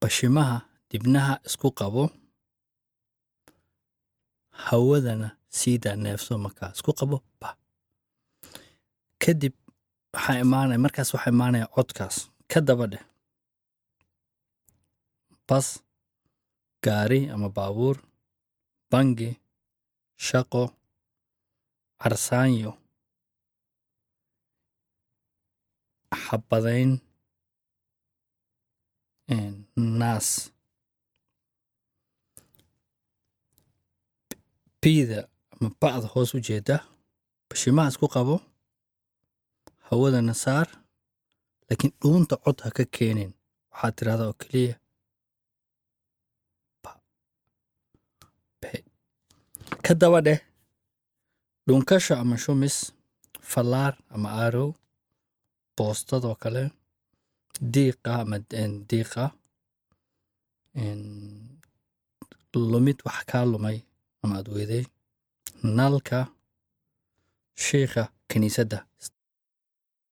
bashimaha dibnaha isku qabo hawadana siidaa neefso markaa isku qabo ba kadib waxaa imaanaya markaas waxaa imaanaya codkaas ka daba dheh bas gaari ama baabuur bangi shaqo carsaanyo xabadayn naas biida ama ba'da hoos u jeeda bashimaha isku qabo hawadana saar laakiin dhuunta cod ha ka keenin waxaad tirahdaa oo keliya ka daba dheh dhunkasha ama shumis fallaar ama aarow boostadoo kale diiqa ama diiqa lumid wax kaa lumay ama aad weeday nalka shiikha kiniisadda